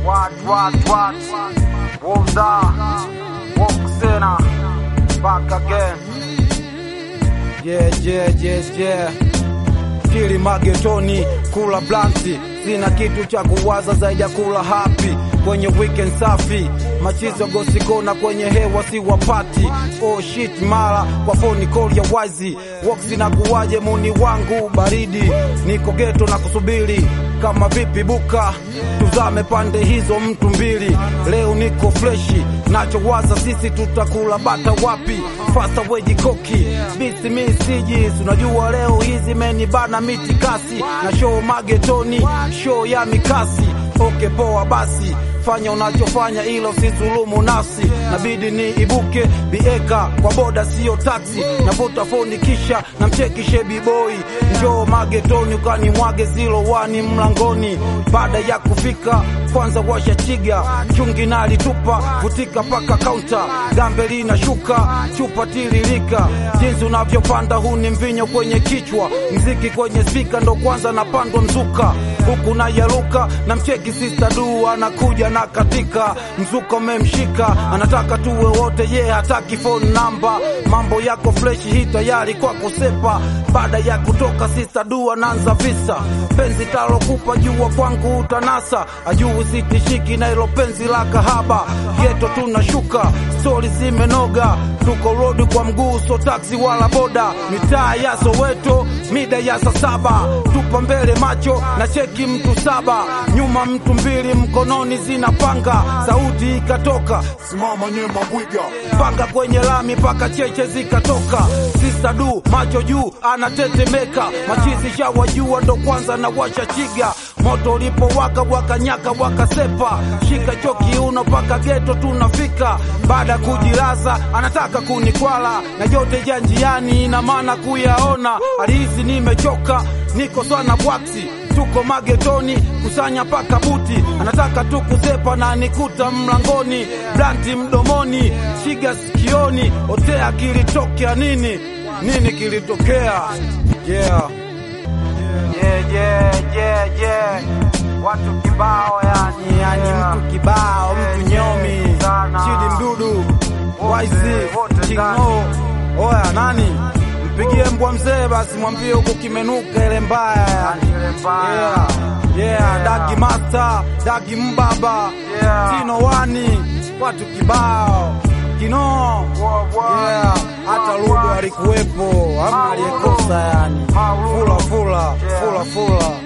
What, what, what? Wonda, Woksena, back again. Yeah, yeah, yeah, yeah. Kili magetoni kula blanti, sina kitu cha kuwaza zaidi ya kula happy kwenye weekend safi, machizo gosikona kwenye hewa si wapati. Oh shit, mara kwa phone call ya wazi woksi na kuwaje muni wangu baridi, niko geto na kusubiri kama vipi buka tuzame pande hizo mtu mbili. Leo niko freshi, nachowaza sisi tutakula bata wapi? Fasta weji koki bisi mi siji, unajua leo hizi menibana miti kasi na show magetoni, show ya mikasi. Oke poa basi fanya unachofanya ilo usizulumu nafsi, nabidi ni ibuke bieka kwa boda sio taksi, navuta foni kisha namcheki shebi boy, njoo magetoni ukani mwage zilo wani mlangoni. Baada ya kufika kwanza washa chiga chungi nalitupa vutika paka kaunta gambe linashuka chupa tiririka jinsi unavyopanda huu ni mvinyo kwenye kichwa mziki kwenye spika ndo kwanza napandwa mzuka huku na yaruka na mcheki sister du anakuja na katika mzuka umemshika anataka tuwe wote ye hataki phone namba mambo yako freshi hii tayari kwako sepa baada ya kutoka sister du anaanza visa penzi talokupa jua kwangu utanasa ajuu sitishiki na ilo penzi la kahaba geto tunashuka stori zimenoga tuko rodi kwa mguu so taksi wala boda mitaa ya soweto mida ya saa saba tupa mbele macho na cheki mtu saba nyuma mtu mbili mkononi zinapanga sauti ikatoka simama nyema bwiga panga kwenye lami paka cheche zikatoka sisa du macho juu anatetemeka machizi shawajua ndo kwanza na washa chiga moto ulipowaka wakanyaka wakasepa shika choki uno paka geto tunafika baada ya kujilaza anataka kunikwala na yote ya njiani ina maana kuyaona alihisi nimechoka niko sana bwaksi tuko magetoni kusanya paka buti anataka tu kusepa na nikuta mlangoni blanti mdomoni shiga sikioni otea kilitokea nini nini kilitokea yeah. Yeah, yeah, yeah, yeah. Watu kibao yani, yani yeah. mtu kibao mtu nyomi Sana. chidi mdudu waisi wote chingo oya nani mpigie mbwa mzee basi mwambie huku kimenuka ile mbaya yani. Ile mbaya. yeah. Yeah, dagi master dagi mbaba Yeah. tino wani watu kibao kino Wow, wow. yeah. hata Wow, ludo wow. alikuwepo hamna aliyekosa yani Mauludo. fula fula Yeah. fula fula